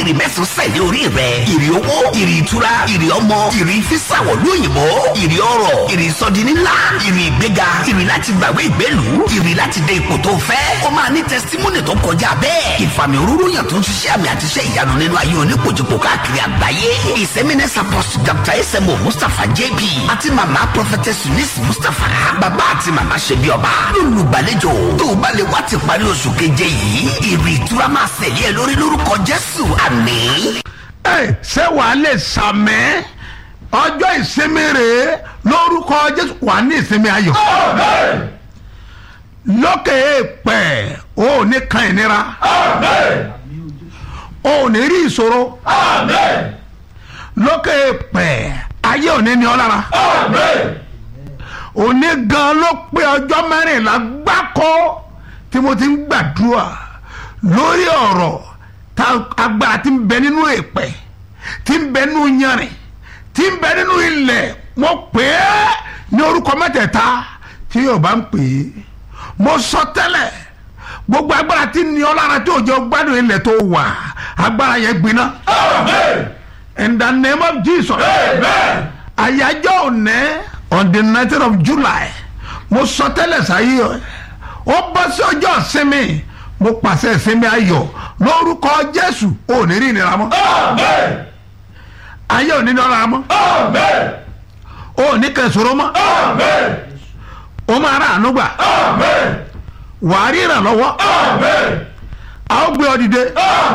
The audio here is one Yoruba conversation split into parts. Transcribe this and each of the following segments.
ìrì mẹ́sàn-án sẹ̀lẹ̀ orí rẹ̀ ìrì owó ìrì ìtura ìrì ọmọ ìrì físàwọ̀ lóyìnbó ìrì ọrọ̀ ìrì ìsọdínnílá ìrì ìgbéga ìrì láti gbàgbé ìgbélú ìrì láti dé ipò tó fẹ́ ó máa ní tẹsítímọ́nì tó kọjá bẹ́ẹ̀ ìfàmì òróró yàn tó ń ṣiṣẹ́ àmì àti iṣẹ́ ìyanu nínú ayé onípojúpọ̀ káàkiri àgbáyé ìsẹ́mínẹ́sì apọ́sù dr smo mustapha jp àti màmá prophetess eunice mustapha bàbá àti màmá ṣebí ọba lólùgbàlejò tó o bá lè wá ti parí oṣù keje yìí ìrì ìtura máa ṣẹlẹ̀ ẹ lórí lórúkọ jésù àmín. ẹ ṣé wàá lè sàmẹ́ ọjọ́ ìsinmi rèé lórúkọ jésù wà ní ìsinmi ayọ̀ lókè èèpẹ̀ o ò ní kan ìnira o ò ní rí ìṣòro lókè èèpẹ̀ ayé ò ní ní ọ lára òní gan ló pé ọjọ́ mẹ́rìnlá gbáko tí mo ti ń gbàdúrà lórí ọ̀rọ̀ tá agbára ti ń bẹ nínú èèpẹ̀ ti ń bẹ nínú yanrìn tí ń bẹ nínú ilẹ̀ mo pè é ní orúkọ mẹ́tẹ̀ẹ̀ta tí yóò bá ń pè é mo sọ tẹ́lẹ̀ gbogbo agbára tí ní ọ lára tí òjò gbádùn ilẹ̀ tó wà agbára yẹn gbiná. in the name of jesus. àyájọ́ òní on the nineteen of july mo sọ tẹ́lẹ̀ sáyé ó bọ́ sí ọjọ́ ìsinmi mo pàṣẹ ìsinmi ayọ̀ lórúkọ jésù ò ní rí ìnira mọ́. ayé ò ní ní ọ̀la mọ́. ò ní kẹsòrò mọ́. o máa ra àánú gbà. wàá rí ìrànlọ́wọ́. a ó gbé ọ dìde.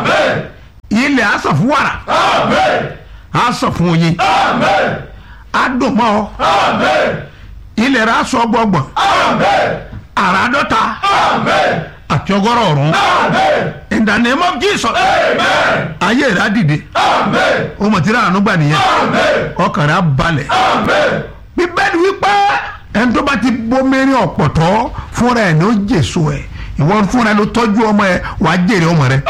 ilẹ̀ á sọ fún wàrà. á sọ fún oyin. á dùn mọ́ ọ. ilẹ̀ rẹ̀ á sọ gbọ̀ngbọ̀n. àrà dọ́ta. àti ọgọ́rọ̀ ọ̀run. in the name of jesus. ayé rẹ̀ á dìde. o mọ̀ tí ra àánú gbà nìyẹn. ọkàn rẹ̀ á balẹ̀. bíbélì wípé ẹni tó bá ti bomirin ọ̀pọ̀tọ́ fúnra ẹ̀ ní ó jèso ẹ̀ ìwọ fúnra ẹ̀ ló tọ́jú ọmọ ẹ̀ wàá jèrè ọmọ rẹ̀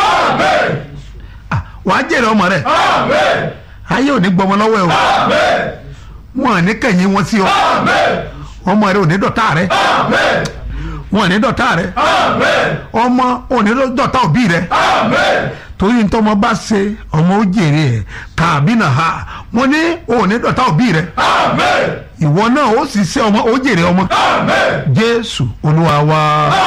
Ah, wàá jèrè ọmọ rẹ̀ ayé ò ní gbọmọ lọ́wọ́ ẹ̀ o wọn ò ní kẹ̀yìn wọn sí ọ ọmọ rẹ̀ ò ní dọ̀tá rẹ̀ wọn ò ní dọ̀tá rẹ̀ ọmọ ò ní dọ̀tá òbí rẹ̀ torí ntọ́mọ bá ṣe ọmọ ó jèrè ẹ̀ tàbí nà ha mo ní ò ní dọ̀tá òbí rẹ̀ ìwọ náà ó sì ṣe ọmọ ó jèrè ọmọ jésù olúwa wa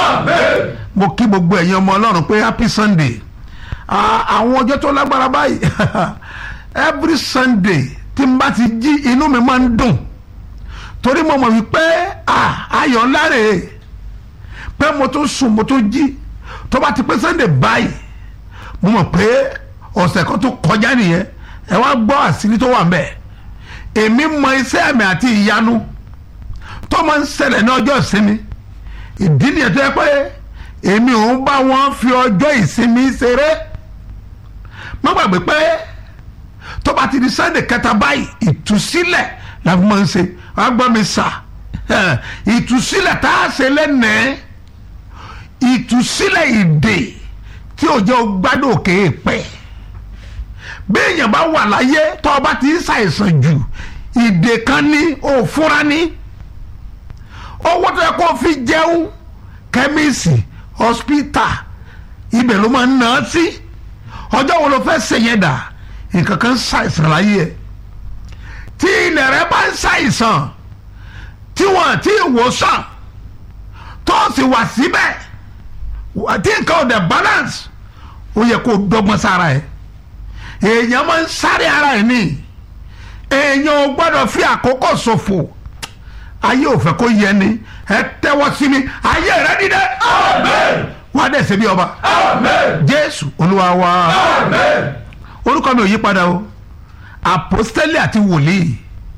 mo kí gbogbo ẹ̀yin ọmọ ọlọ́run pé happy sunday Ah, àwọn ọjọ́ tó lágbára báyìí every sunday tí n bá ti jí inú mi máa ń dùn torí mo mọ̀ wípé ah, ayọ̀ ńlá rèé pé mo tó sùn mo tó jí tó bá ti pé sunday báyìí mo mọ̀ pé ọ̀sẹ̀ kan tó kọjá nìyẹn ẹ wá gbọ́ àṣírí tó wà ńbẹ̀ èmi mọ iṣẹ́ àmì àti ìyanu tó máa ń ṣẹlẹ̀ ní ọjọ́ ìsinmi ìdí nìyẹn tó yẹ pé èmi ò ń bá wọn fi ọjọ́ ìsinmi ṣeré má gbàgbé pé tó bá ti di sunday kẹta báyìí ìtúsílẹ̀ la fi máa ń ṣe wàá gbọ́ mi sà ìtúsílẹ̀ tá a ṣe lẹ́nẹ̀ẹ́ ìtúsílẹ̀ ìdè tí ò jẹ́ gbádùn òkè pẹ́ bí èèyàn bá wà láyé tó o bá ti ń ṣàìsàn jù ìdè kan ní òfúra ní owó tó yẹ kó o fi jẹun kẹ́míìsì hospital ibẹ̀ ló máa ń ná sí ọjọ́ wo ló fẹ́ ṣèyẹn dà nǹkan kan ṣàìsàn láyé ẹ̀ tí ilẹ̀ rẹ bá ń ṣàìsàn tí wọ́n ti wòsàn tó sì wà síbẹ̀ tí nǹkan ò dẹ̀ balance ó yẹ kó dọ́gbọ́n sára ẹ̀ èèyàn máa ń sáré ara ẹ̀ ní èèyàn ò gbọ́dọ̀ fi àkókò ṣòfò ayé ò fẹ́ kó yẹ ni ẹ tẹ́wọ́ sí mi ayé rẹ dídẹ. wà á dẹ̀ ṣe bí ọba. jésù olúwa wa. orúkọ mi ò yí padà o àpọ́stélì àti wòlíì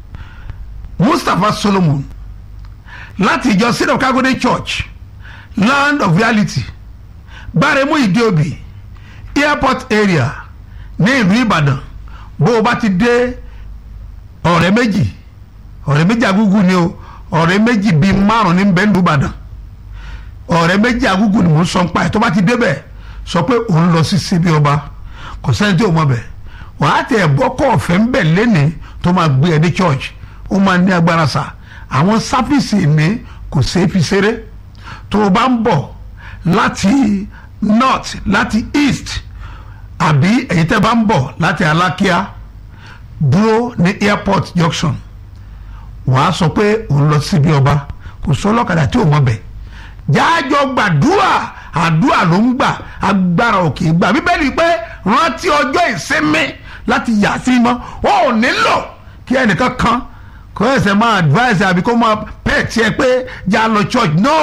mustapha solomon láti ìjọ sin of kagode church land of reality gbáremú ìdíòbí airport area ní ìlú ìbàdàn bó o bá ti dé ọ̀rẹ́ méjì ọ̀rẹ́ méjì agúgú ni o ọ̀rẹ́ méjì bíi márùn ní bẹ́ẹ̀ lùbàdàn ọ̀rẹ́ méjì agúgú ni mò ń sọ ń pa ẹ̀ tó bá ti débẹ̀ sọ pé òun lọ sí síbi ọba kò sẹ́ni tí ò mọ̀ bẹ̀ wàá tẹ ẹ̀bọ́ kọ́ ọ̀fẹ́ ń bẹ̀ lẹ́nìí tó máa gbé ẹ dé church ó máa ní agbára sà àwọn sáfìsì ní kò ṣeé fi ṣeré tó o bá ń bọ̀ láti north láti east àbí èyí tẹ́ bá ń bọ̀ láti alákíá dúró ní airport junction wàá sọ pé òun lọ síbi ọba kò sọ ọlọ́kadà tí ò mọ̀ bẹ̀ jájọ gbàdúrà àdúrà ló ń gbà agbára òkè gbà bíbélì pé rántí ọjọ́ ìsinmi láti yà sí mọ́ ó nílò kí ẹnìkan kan kó ẹsẹ̀ máa advice àbí kó máa pẹ̀ tiẹ̀ pé já lọ church no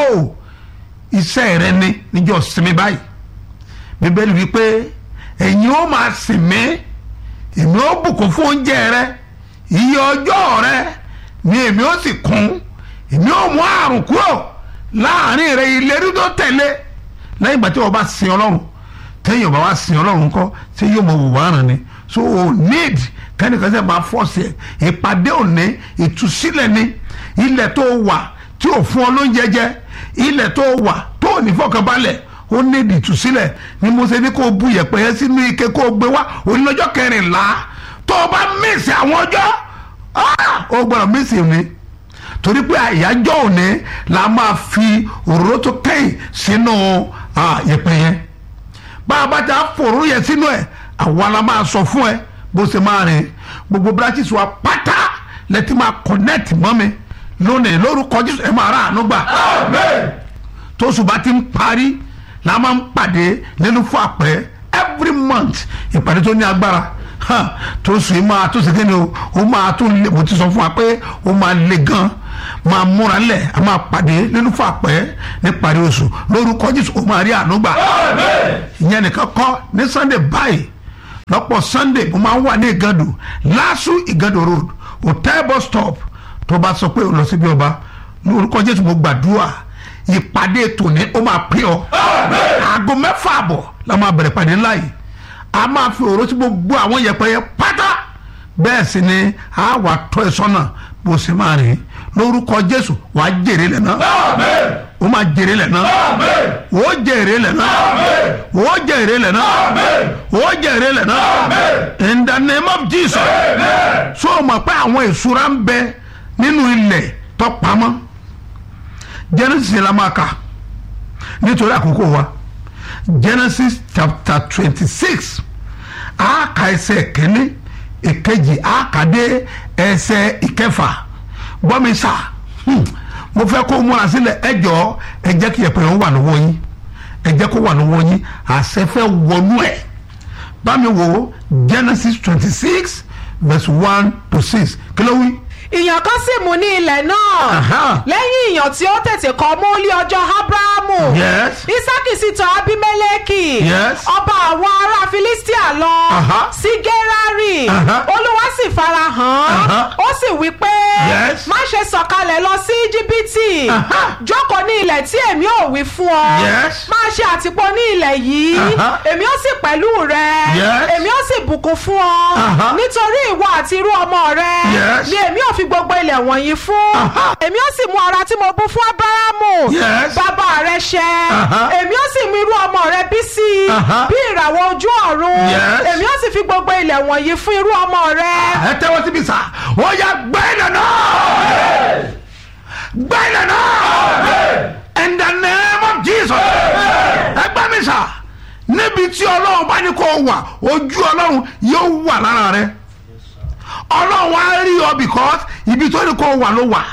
iṣẹ́ rẹ ni níjọ́ sinmi báyìí bíbélì wípé ẹ̀yin ó máa sìn mí èmi ó bùkún fún oúnjẹ rẹ iye ọjọ́ rẹ ni èmi ó sì kún èmi ó mú àrùn kúrò láàrin rẹ ìlérí tó tẹ̀lé lẹ́yìn ìgbà tí wọ́n bá sin ọlọ́run tẹ́yìn ọba wa sin ọlọ́run kọ́ tí yóò mọ wùwá rẹ̀ ni so o need kẹ́nìkan sẹ́ máa fọ́ọ̀sì ẹ̀ ìpàdé òní ìtúsílẹ̀ ni ilẹ̀ tó wà tí ò fún ọ lóúnjẹ jẹ ilẹ̀ tó wà tó ò ní fọkànbalẹ̀ ó ní ìtúsílẹ̀ ni mo ṣe ní kó o bu yẹ̀pẹ̀ yẹn sínú ike kó o gbé wá òní lọ́jọ́ kẹrìnlá tó o bá mísì àwọn ọjọ́ ó gbọ́dọ̀ mísì ni torí pé àyájọ́ òní la máa fi òróró tó kẹ́yìn sínú yẹ̀pẹ̀ yẹn bá a bá ti fòrò yẹn sínú ẹ̀ àwa la máa sọ fún ẹ bó ṣe máa rìn gbogbo branches wa pátá lẹ́tí máa connect mọ́ mi lónìí lórúkọ Jésù ẹ máa rà àánú gbà tóṣù bá ti ń parí la máa ń pàdé nínú fún àpẹ every month ìpàdé tó ní agbára tóṣù yìí máa tó ṣe kí ni o ó máa tó lè mo ti sọ fún wa pé ó máa le gan máa múra lẹ̀ a máa pàdé nínú fún àpẹ ní parí oṣù lórúkọ Jésù ó máa rí àánú gbà ìyẹn nìkan kọ́ ní Sunday báyìí lọ́pọ̀ Sunday mo máa ń wà ní Ìgàndò LASU Ìgàndò road hotel bus stop tó bá sọ pé o lọ síbi ọba lórúkọ Jésù mo gbàdúrà ìpàdé tòní ó máa pín ọ aago mẹ́fà àbọ̀ la máa bẹ̀rẹ̀ pàdé ńlá yìí a máa fi òró tí gbogbo àwọn yẹpẹ yẹn pátá bẹ́ẹ̀ sì ni a wà tọ́ ẹ sọ́nà bó ṣe máa rìn lórúkọ Jésù wà á jèrè lẹ̀ náà ó máa jèrè lẹ̀ náà ó jèrè lẹ̀ náà ó jèrè lẹ̀ náà ó jèrè lẹ̀ náà in the name of Jesus so o mọ̀ pé àwọn ìṣúra ń bẹ nínú ilẹ̀ tó pamọ́ Genesis la máa kà nítorí àkókò wa Genesis chapter twenty six àáka ẹsẹ̀ kẹ́ni ìkejì àákàdé ẹsẹ̀ ìkẹfà gbọ́mísà mo fẹ́ kó múra sílẹ̀ ẹ jọ̀ọ́ ẹ jẹ́ kí ẹ̀pẹ̀ yẹn wà lọ́wọ́ yín ẹ jẹ́ kó wà lọ́wọ́ yín àṣẹ fẹ́ wọnú ẹ̀ bámi wo Genesis twenty six verse one to six kí ló wí ìyàn kan sì mú ní ilẹ̀ náà lẹ́yìn ìyàn tí ó tètè kọ́ mú lé ọjọ́ abrahamu Yes. isaki sì tọ̀ abimeleki Yes. ọba àwọn ará filistia lọ Aha. sí gerari Aha. olúwa sì fara hàn Aha. ó sì wí pé Yes. má ṣe sọ̀kalẹ̀ lọ sí íjíbítì Aha. jókòó ní ilẹ̀ tí èmi ò wí fún ọ Yes. máa ṣe àtìpó ní ilẹ̀ yìí Aha. èmi ó sì pẹ̀lú rẹ Yes. èmi ó sì bùkún fún ọ Aha. nítorí ìwọ àti irú ọmọ rẹ Yes. ni èmi ò fi gbogbo ilẹ̀ wọ̀nyí fún Aha. èmi ó sì mú ara tí mo bú fún Ábúráhámù Yes. bàbá rẹ ṣẹ Aha. èmi ó sì mú irú ọmọ rẹ bí sí i Aha. bí ìràwọ̀ ojú ọ̀run Yes. èmi ó sì fi gbogbo ilẹ̀ wọ̀nyí fún irú ọmọ rẹ. ẹ tẹ́wọ́ síbi sá ó yá gbẹ́ ilẹ̀ náà gbẹ́ ilẹ̀ náà in the name of Jesus ẹ gbẹ́ mi sá níbi tí ọlọ́run bá ní kó wà ojú ọlọ́run yóò wà lára rẹ ọlọ́run á rí ọ because ibi tó ní kó wà ló wà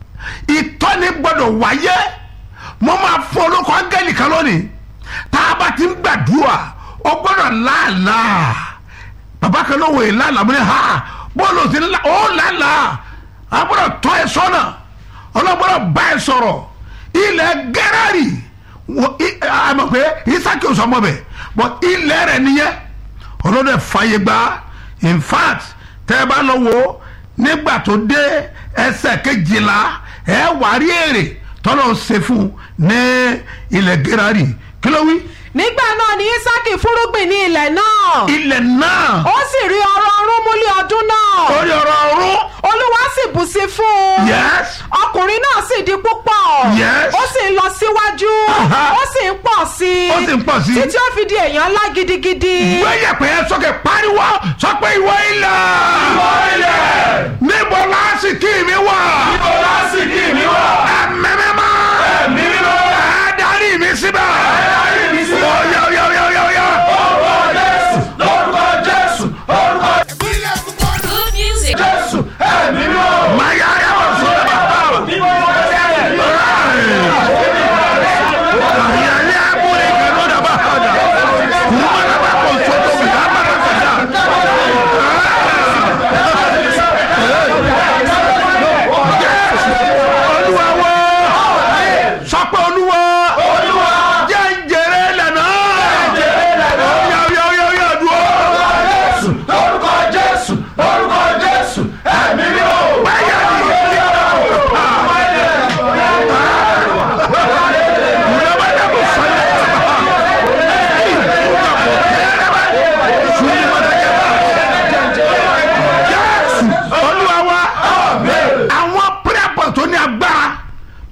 ìtọ́ni gbọ́dọ̀ wáyé mo máa fún olóko áńgẹ́lì kan lónìí tá a bá ti ń gbàdúrà ó gbọ́dọ̀ láàlàá bàbá kan ló wò é lánàá mo ní ha bọ́ọ̀lù òsì ńlá ó lánàá a gbọ́dọ̀ tọ́ ẹ sọ́nà ọlọ́gbọ́dọ̀ bá ẹ sọ̀rọ̀ ilẹ̀ gẹ́rẹ́rì wọ- i- a mọ̀ pé isaki ò sọmọ bẹ̀ but ilẹ̀ rẹ̀ nìyẹn ọlọ́dẹ fàyè gbà in fact tẹ́ ẹ bá lọ wò ó nígbà tó dé ẹsẹ̀ kejìlá ẹ wà rí èrè tọ́lọ̀ ṣe fún un ní ilẹ̀ gẹ́rẹ́rì kí ló wí nígbà náà ni isaki fúrúgbìn ní ilẹ̀ náà ilẹ̀ náà ó sì rí ọrọ̀ ọrún mú lé ọdún náà orí ọ̀rọ̀ ọ̀run olúwa sì bù sí fún un yes ọkùnrin náà sì di púpọ̀ Yes. ó sì ń lọ síwájú Aha. ó sì ń pọ̀ sí i Ó sì ń pọ̀ sí i. títí ó fi di èèyàn ńlá gidigidi. gbẹ́yẹ̀ pé ẹ sọ́kè pariwo sọ pé ìwọ ilẹ̀. ìwọ ilẹ̀. níbo lásìkò mi wà. níbo lásìkò mi wà. ẹ̀mí mi mọ́. ẹ̀mí mi mọ́. ẹ darí mi síbẹ̀. ẹ darí mi síbẹ̀. ó yá ó yá ó yá ó yá ó yá. ọwọ́ jésù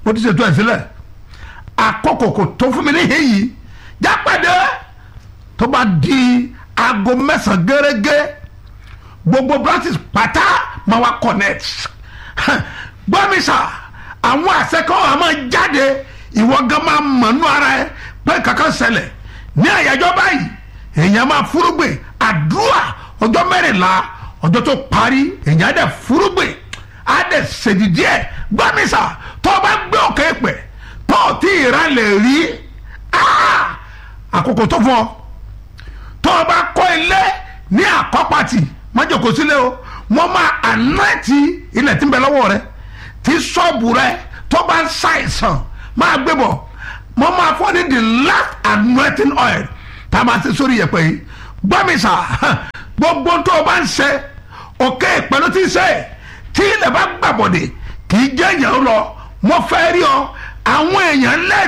mo ti ṣètò ẹ̀ sílẹ̀ àkókò kò tó fún mi ní èyí jápàdé tó bá di aago mẹ́sàn-án gẹ́gẹ́ gbogbo branches pátá máa wá connect gbọ́mísà àwọn àṣekọ́ wa máa jáde ìwọ gan máa mọ̀nú ara ẹ pé kankan ṣẹlẹ̀ ní àyájọ́ báyìí èèyàn máa fúrúgbìn àdúrà ọjọ́ mẹ́rìnlá ọjọ́ tó parí èèyàn á dẹ̀ fúrúgbìn á dẹ̀ ṣèdídí ẹ̀ gbọ́mísà tó o bá gbé òkè pẹ̀ tó o tí ìran lè rí àkókò tó fún ọ tó o bá kọ́ ilé ní àkọ́pàtì májòkó sílẹ̀ o wọ́n máa ànáàtì ilẹ̀ tí ń bẹ lọ́wọ́ rẹ tí ṣọ́ọ̀bù rẹ tó bá ń ṣàìsàn máa gbé bọ̀ wọ́n máa fọ́ ní the last anointing oil tá a máa ṣe sórí yẹ̀pẹ̀ yìí gbọ́mísà gbogbo tó o bá ń ṣe òkè ìpẹ́lú tí ń ṣe tí ilẹ̀ bá gbàbọ̀dẹ̀ kì í jẹ́ èèyàn lọ wọ́n fẹ́ rí ọ àwọn èèyàn lẹ́rìí.